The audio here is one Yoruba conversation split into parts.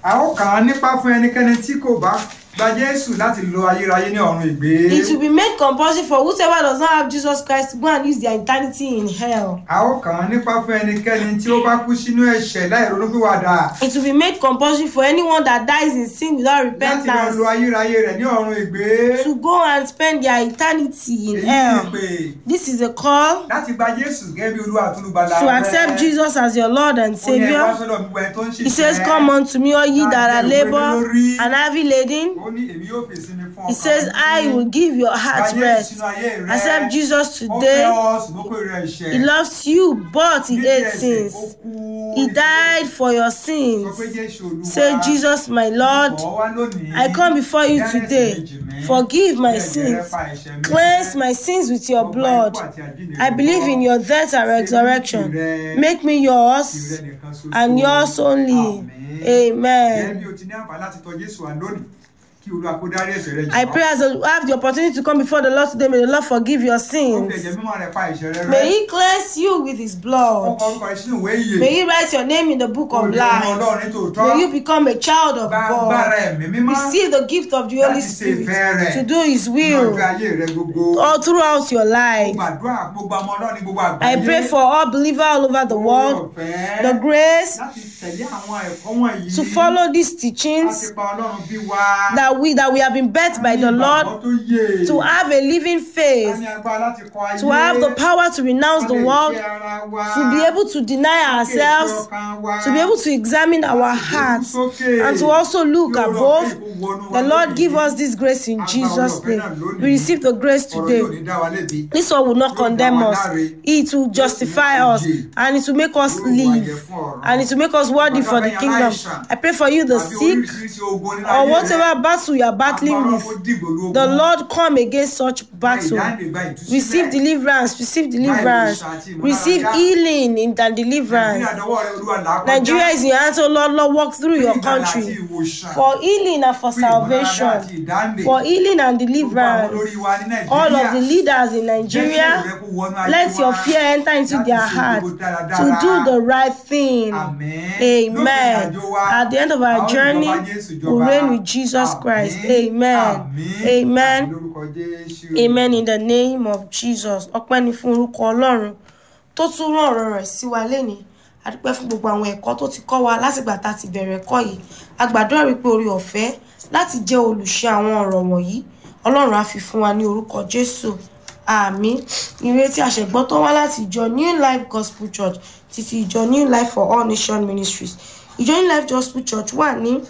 a ó kà á nípa fún ẹnikẹ́ni tí kò bá gba jésù láti lo ayérayé ní ọ̀run ìgbé It will be made compulsory for whosoever does not have Jesus Christ to go and use their eternity in hell. a ó kà á nípa fún ẹnikẹ́ni tí ó bá kú sínú ẹ̀ṣẹ̀ láì ronúpìwàdà It will be made compulsory for anyone that dies in sin without láti lọ repentance lo ayérayé rẹ̀ ní ọ̀run ìgbé to go and spend their eternity in èyí ni hell. ìpè This is a call láti gba jésù gẹ́gẹ́ bí olúwa àtúlùbàlà to accept Jesus as your Lord and ó ní ẹ wá Savior. sọ́dọ̀ gbogbo ẹni tó ń ṣiṣẹ́ He says, Come unto me, all ye that are labor and heavy laden. ó ní èmi yóò fèsì mi fún He ọkàn says, yín. I will give your Gba heart Jésù rest. sínú ayé rẹ. Accept Jesus ó fẹ́ today. ọ ṣùgbọ́n kò rẹ̀ ẹ̀ṣẹ̀ He loves you, but he Nídìí hates ẹ̀ṣẹ̀, sins. ó kú He nítorí died for your sọ sins. pé Jésù Olúwa, Say, Jesus, my Lord, bọ̀ wá lónìí. I come before you Dárí ẹ̀ṣẹ̀ today. mi jì mí. Forgive my Bí ẹ̀jẹ̀ rẹ sins. pa ẹ̀ṣẹ̀ mi Cleanse rẹ́. my sins with your Ọgbà blood. ikú àti àjíǹde I rẹ believe gbọ́. in your death and resurrection. Make me yours Ìrẹ nìkan ṣoṣo. and yours only. Àmín. Gẹ́gẹ́ Amen. bí o ti ní àǹfààní láti tọ̀ Jésù wá lónìí, kí Olúwa kó dárí ẹ̀ṣẹ̀ rẹ jì I wá. pray as I have the opportunity to come before the Lord today, may the Lord forgive your Ó fi sins. ẹ̀jẹ̀ mímọ́ rẹ̀ pa ẹ̀ṣẹ̀ rẹ rẹ́. May He cleanse you with His Ó blood. kọ orúkọ rẹ sínú ìwé ìyè. May He write your name in the book of Olùdó ọmọ life. Ọlọ́run ní tòótọ́. May you become a child of Gba agbára God. ẹ̀mí mímọ́. Receive the gift of the Holy Láti ṣe Spirit ìfẹ́ rẹ̀. to do His Ní will ọjọ́ ayé rẹ gbogbo. all throughout your life. Gbàdúrà gbogbo ọmọ Ọlọ́run ní gbogbo I àgbáyé. pray for all believers all over the world Oore-ọ̀fẹ́ the grace láti tẹ̀lé àwọn ẹ̀kọ́ wọ̀nyí. to follow these Láti teachings pa Ọlọ́run bí wa. that we that we have been birthed by the Ní Lord ìgbàgbọ́ tó yè. to have a living Ká faith, ní agbára láti kọ ayé. to have the power to renounce Ká the lè world, fẹ́ ara wa. to be able to deny Ká kéèké ourselves, ọkàn wa. to be able to examine our hearts, and to also look Kí oore-ọ̀fẹ́ above. kó wọnú wa The Lord lónìí. give us this grace in Jesus' name. We receive the grace Ọ̀rọ̀ yóò today. ní dá wa lébi. This one will not condemn us. It will justify us and it will make us live and it will make us worthy for the kingdom. I pray for you, the Àbí sick, oríṣiríṣi ogun nínú or ayé rẹ. whatever battle you are battling Agbára with. kó dìgbò lu ogun. The Lord come against such battle. Ìdáǹdè gba ìtúsílẹ̀. Receive deliverance, receive deliverance, receive healing in the deliverance. Nàìjíríà dọwọ́ rẹ, Olúwa là á kọjá. Nigeria is in your hands, oh Lord, Lord, walk through your Fún ìgbàlà àti country ìwòsàn. for healing and for Fún ìmọ̀lára àti salvation, ìdáǹdè. for healing and Gbogbo àwọn deliverance. olórí wa ní Nàìjíríà. All of the leaders in Jẹ́ kí Nigeria, èrò rẹ kó wọnú ayé let your wa. fear enter into Láti their ṣe heart gbogbo dáradára. to do the right thing. Àmín. Amen. Lópin ìrìnàjò wa, At the end of a our ó journey, jọba Jésù we'll jọba. reign with Jesus Àmín. Christ. Amen. Àmín. Amen. Àmín lórúkọ Jésù. Amen in the name of Jesus. Ọpẹ́ ni fún orúkọ Ọlọ́run tó tún rán ọ̀rọ̀ rẹ̀ sí wa lénìí. A dúpẹ́ fún gbogbo àwọn ẹ̀kọ́ tó ti kọ́ wa látìgbà tá a ti bẹ̀rẹ̀ ẹ̀kọ́ yìí. A gbàdúrà wípé orí ọ̀fẹ́ láti jẹ́ olùṣe àwọn ọ̀rọ̀ wọ̀nyí. Ọlọ́run á fi fún wa ní orúkọ Jésù. Àmín. Ìrètí àṣẹgbọ́ tó wá láti ìjọ New Life Gospel Church títí ìjọ New Life for All Nation Ministries. Ìjọ New Life Gospel Church wà ní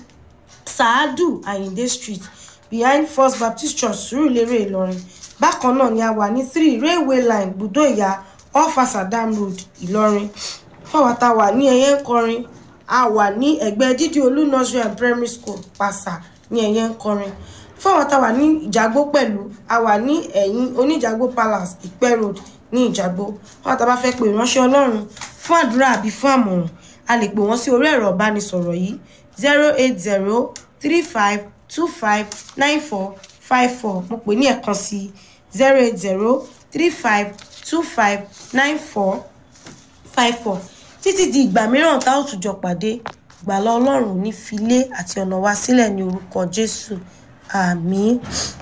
Saadu Ayinde Street behind First Baptist Church Surulere Ìlọrin. Bákan náà ni a wà ní three Railway Line Bùdó Ìyá off Asadam Road Ìlọrin. Fáwọn tá a wà ní ẹyẹ ń kọrin, a wà ní ẹgbẹ́ Dídí Olú Nursery and Primary School Pàṣà ní ẹyẹ ń kọrin. Fáwọn tá a wà ní Ìjàgbó pẹ̀lú, a wà ní ẹ̀yìn Oníjàgbó Palace Ìpẹ́ Road ní Ìjàgbó. Fáwọn tá a bá fẹ́ pe ìránṣẹ́ Ọlọ́run fún àdúrà àbí fún àmọ̀ràn, a lè pè wọ́n sí orí ẹ̀rọ ìbánisọ̀rọ̀ yìí zero eight zero three five two five nine four five four mo pè ní ẹ̀kan sí zero eight zero three five two five nine four five four títí di ìgbà mìíràn tá ò tún jọ pàdé ìgbàlá ọlọ́run ò ní fi ilé àti ọ̀nà wa sílẹ̀ ní orúkọ jésù àmín